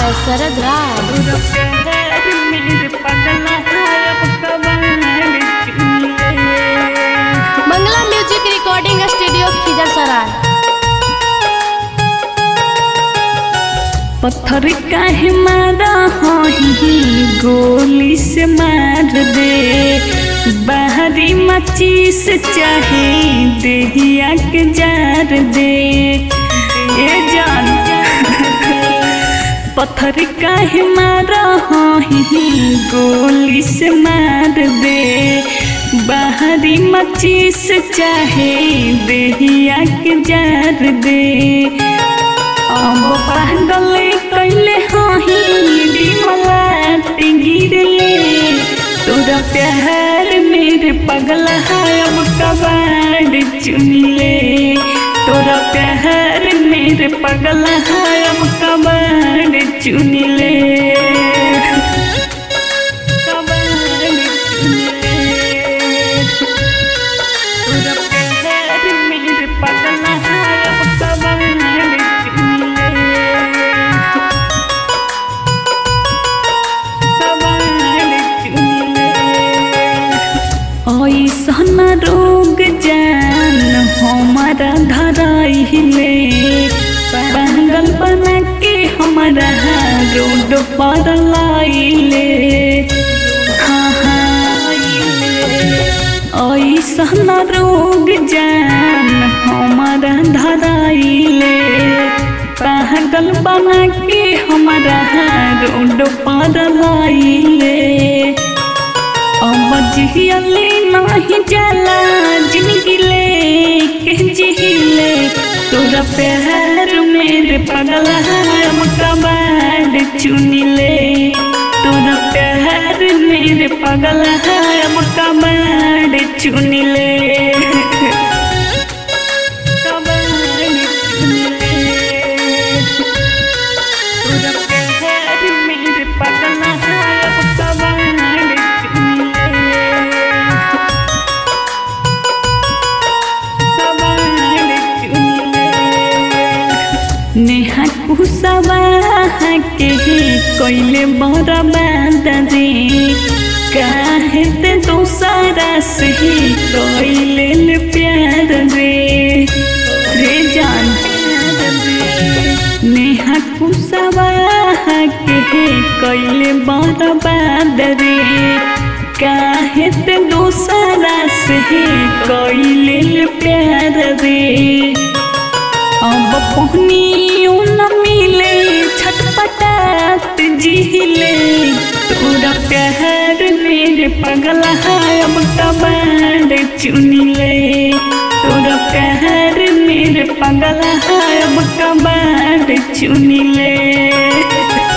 by Sarad Raj. Mangla Music Recording Studio Khizar सराय पत्थर काहे मारा हही गोली से मार दे बाहरी मचीस चाहे देहिया के जार दे ए जान पत्थर काहे मारा हही गोली से मार दे बाहरी मचीस चाहे देहिया के जार दे अब पागल कैले हही डिमलाट गिरले तोरा प्यार मेरे पगल है अब कबाड़ चुनले तोरा प्यार मेरे पगल है अब कबाड़ चुनले कबाड़ चुनले तोरा प्यार मेरे पगल है अब कबाड़ चुनले ऐसन रोग जान हमारा धराइले पागल बना के हमारा रोड पर लाइले हाँ हाँ ऐसन रोग जान हमारा धराइले पागल बना के हमारा रोड पर लाइले अब जियले नहीं जाला जिंदगी ले के जिले तोरा प्यार मेरे पगल हम कबाड़ चुनिले तोरा प्यार मेरे पगल हम कबाड़ चुनिले कबाड़ चुनिले तोरा प्यार मेरे पगल हम कबाड़ चुनिले नेहा कुसवा के कोइले बड़ा बादरे काहे ते दोसरा से कोइले ले प्यार रे रे जान नेहा कुसवा के कोइले बड़ा बादरे काहे ते दोसरा से कोइले ले प्यार रे अब पहनियो न मिले छटपटात जिहिले तोरा प्यार मेरे पगल है अब कबाड़ चुनिले तोरा प्यार मेरे पगल है अब कबाड़ चुनिले